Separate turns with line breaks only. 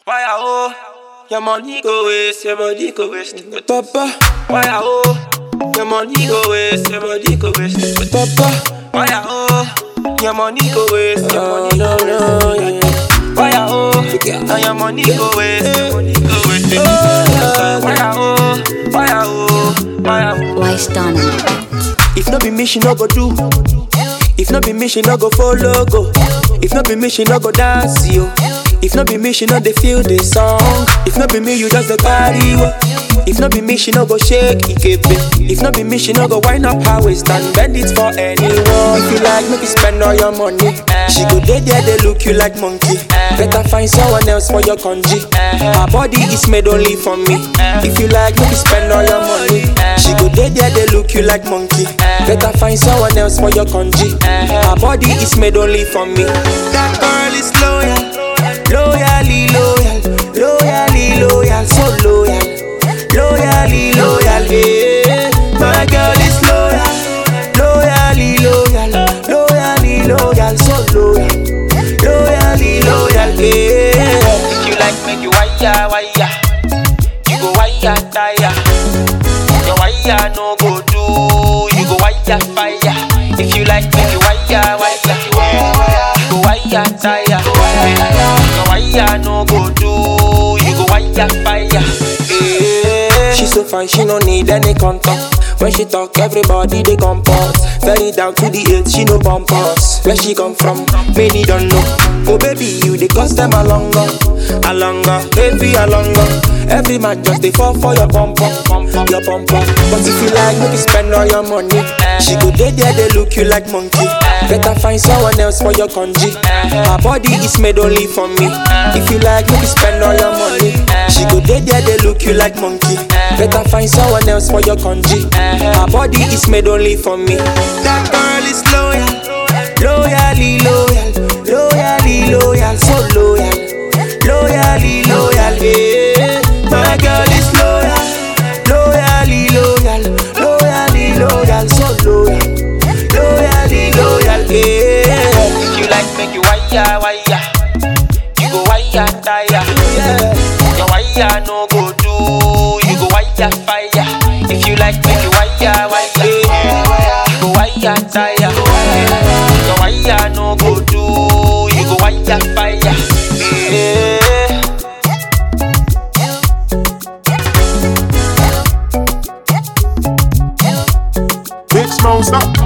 Why I oh? Your money go waste, your body go waste.
Papa,
Why I oh? Your money go waste, your body go waste.
Papa,
Why I oh? Your money go waste, your
oh
money
no
go
no,
waste.
yeah, yeah.
Why I oh? And your money go waste, your money go waste. Why I oh? Why I oh? Why I oh?
Why stand on it?
If not be me, she no go do. If not be me, she no go follow go. If not be me, she no go dance yo. If not be me, she no dey feel the song. If not be me, you just the carry wo. If not be me, she no go shake ikepe. If not be me, she no go wind up her waist and bend it for anyone. If you like, make you spend all your money. She go dey there, they look you like monkey. Better find someone else for your congee. Her body is made only for me. If you like, make you spend all your money. She go dey there, they look you like monkey. Better find someone else for your congee. Her body is made only for me. That girl is loyal, loyally loyal, loyally loyal, so loyal, loyally loyal. Yeah, my girl is loyal, loyally loyal, loyally loyal, so loyal, loyally loyal. Yeah.
If you like, make you wire, wire. You go wire, tire. Your wire no go do. You go wire, fire. If you like, make you wire, wire. You go wire, tire. Your wire no go do. You go wire, fire. Yeah.
She so fine, she no need any contact. When she talk, everybody they comport. Very down to the earth, she no bump us. Where she come from, many don't know. Oh baby, you they cost them a longer, a longer, heavy a longer. Every man just they fall for your bumper, your bumper. But if you like, make you spend all your money. She go there, there they look you like monkey. Better find someone else for your congee. Her body is made only for me. If you like, make you spend all your money. She go there, there they look you like monkey. Better find someone else for your congee. Her body is made only for me. That girl is loyal, loyally loyal, loyally loyal, so loyal, loyally loyal. Yeah, my girl is loyal, loyally loyal, loyally loyal, so loyal, loyally loyal. Yeah,
If you like, make you wire, wire. You go wire, tire.
yeah.
Your wire no go do. You go wire, fire. If you like, make you wire, wire. You go wire, tire. Your wire no go do. You go wire, fire. Yeah.
Big Smoke, stop.